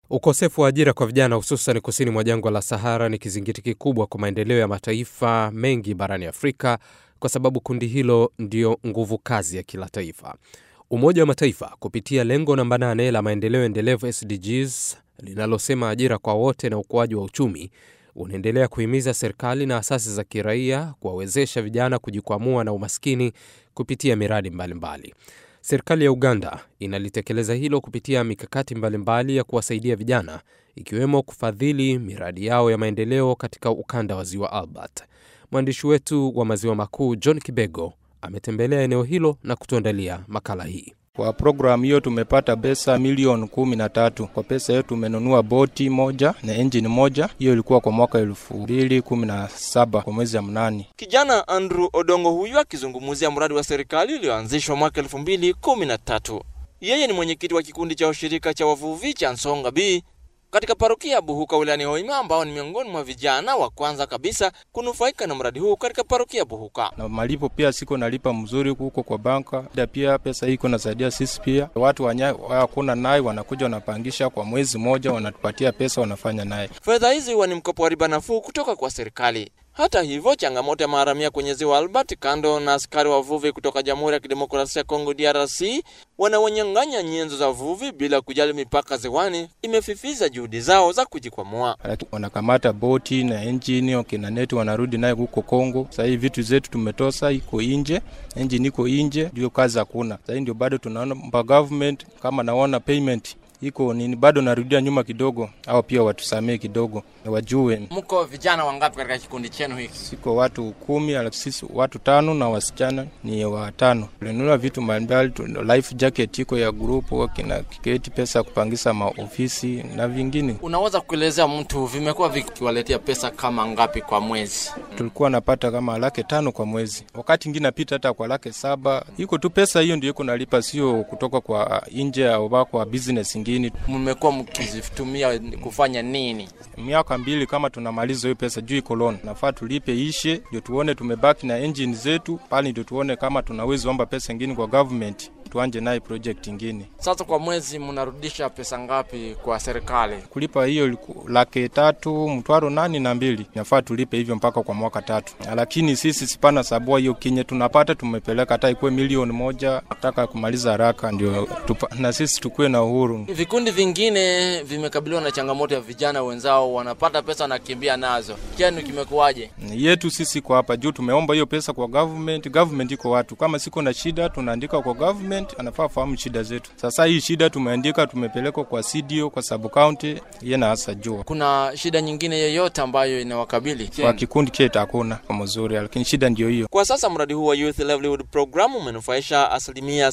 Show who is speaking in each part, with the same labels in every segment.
Speaker 1: Ukosefu wa ajira kwa vijana hususan kusini mwa jangwa la Sahara ni kizingiti kikubwa kwa maendeleo ya mataifa mengi barani Afrika kwa sababu kundi hilo ndio nguvu kazi ya kila taifa. Umoja wa Mataifa kupitia lengo namba 8 la maendeleo endelevu SDGs linalosema ajira kwa wote na ukuaji wa uchumi unaendelea kuhimiza serikali na asasi za kiraia kuwawezesha vijana kujikwamua na umaskini kupitia miradi mbalimbali mbali. Serikali ya Uganda inalitekeleza hilo kupitia mikakati mbalimbali ya kuwasaidia vijana ikiwemo kufadhili miradi yao ya maendeleo katika ukanda wa Ziwa Albert. Mwandishi wetu wa Maziwa Makuu John Kibego ametembelea eneo hilo na kutuandalia makala hii.
Speaker 2: Kwa programu hiyo tumepata pesa milioni kumi na tatu. Kwa pesa hiyo tumenunua boti moja na engine moja. Hiyo ilikuwa kwa mwaka elfu mbili kumi na saba kwa mwezi ya mnane.
Speaker 3: Kijana Andrew Odongo huyu akizungumzia mradi wa serikali ulioanzishwa mwaka elfu mbili kumi na tatu. Yeye ni mwenyekiti wa kikundi cha ushirika cha wavuvi cha Nsonga B katika parokia ya Buhuka wilayani Hoima, ambao ni miongoni mwa vijana wa kwanza kabisa kunufaika na mradi huu katika parokia ya Buhuka.
Speaker 2: Na malipo pia siko nalipa mzuri huko kwa banka, da pia pesa hii iko nasaidia sisi pia. Watu wanya hakuna naye wanakuja wanapangisha kwa mwezi moja, wanatupatia pesa, wanafanya naye.
Speaker 3: Fedha hizi huwa ni mkopo wa riba nafuu kutoka kwa serikali. Hata hivyo, changamoto ya maharamia kwenye ziwa Albert, kando na askari wavuvi kutoka Jamhuri ya Kidemokrasia ya Kongo DRC wanaonyang'anya nyenzo za uvuvi bila kujali mipaka ziwani, imefifiza juhudi zao za kujikwamua.
Speaker 2: Wanakamata boti na engine wakina neti, wanarudi naye huko Kongo. Sasa hivi vitu zetu tumetosa, iko inje, engine iko inje, ndio kazi hakuna. Sasa hivi ndio bado tunaona mpa government kama naona payment iko nini, bado narudia nyuma kidogo, au pia watusamee kidogo, wajue.
Speaker 3: Mko vijana wangapi katika kikundi chenu hiki?
Speaker 2: Siko watu kumi, alafu sisi watu tano na wasichana ni watano. Tulinunua vitu mbalimbali, life jacket iko ya grupu, kina kiketi, pesa ya kupangisa maofisi na vingine.
Speaker 3: Unaweza kuelezea mtu vimekuwa vikiwaletea pesa kama ngapi kwa mwezi?
Speaker 2: Tulikuwa napata kama laki tano kwa mwezi, wakati ingine napita hata kwa laki saba. Iko tu pesa hiyo ndio iko nalipa, sio kutoka kwa nje au kwa business ingine.
Speaker 3: Mmekuwa mkizitumia kufanya nini?
Speaker 2: Miaka mbili kama tunamaliza hiyo pesa juu iko loan, nafaa tulipe ishe, ndio tuone tumebaki na engine zetu pale, ndio tuone kama tunaweza omba pesa ingine kwa government tuanje naye project ingine.
Speaker 3: Sasa kwa mwezi mnarudisha pesa ngapi kwa serikali?
Speaker 2: Kulipa hiyo laki tatu mtwaro nani na mbili, nafaa tulipe hivyo mpaka kwa mwaka tatu, lakini sisi sipana sabua hiyo kinye tunapata tumepeleka hata ikuwe milioni moja, nataka kumaliza haraka ndio tupa, na sisi tukuwe na uhuru.
Speaker 3: Vikundi vingine vimekabiliwa na changamoto ya vijana wenzao wanapata pesa wanakimbia nazo, chenu kimekuwaje?
Speaker 2: Yetu sisi kwa hapa juu tumeomba hiyo pesa kwa government. Government iko watu kama siko na shida tunaandika kwa government anafaa fahamu shida zetu. Sasa hii shida tumeandika, tumepelekwa kwa CDO kwa sub county, yeye na hasa jua.
Speaker 3: Kuna shida nyingine yoyote ambayo inawakabili
Speaker 2: kwa kikundi chetu? Hakuna kwa mzuri, lakini shida ndio hiyo.
Speaker 3: Kwa sasa mradi huu wa Youth Livelihood Program umenufaisha asilimia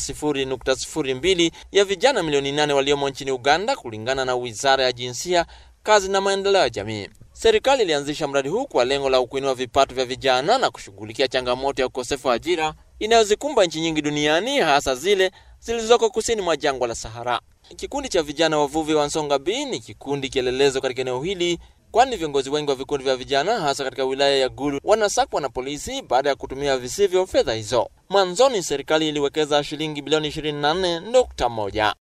Speaker 3: 0.02 ya vijana milioni nane waliomo nchini Uganda, kulingana na Wizara ya Jinsia, Kazi na Maendeleo ya Jamii. Serikali ilianzisha mradi huu kwa lengo la kuinua vipato vya vijana na kushughulikia changamoto ya ukosefu wa ajira inayozikumba nchi nyingi duniani hasa zile zilizoko kusini mwa jangwa la Sahara. Kikundi cha vijana wavuvi wa Nsonga B ni kikundi kielelezo katika eneo hili, kwani viongozi wengi wa vikundi vya vijana hasa katika wilaya ya Gulu wanasakwa na polisi baada ya kutumia visivyo fedha hizo. Mwanzoni serikali iliwekeza shilingi bilioni 24.1.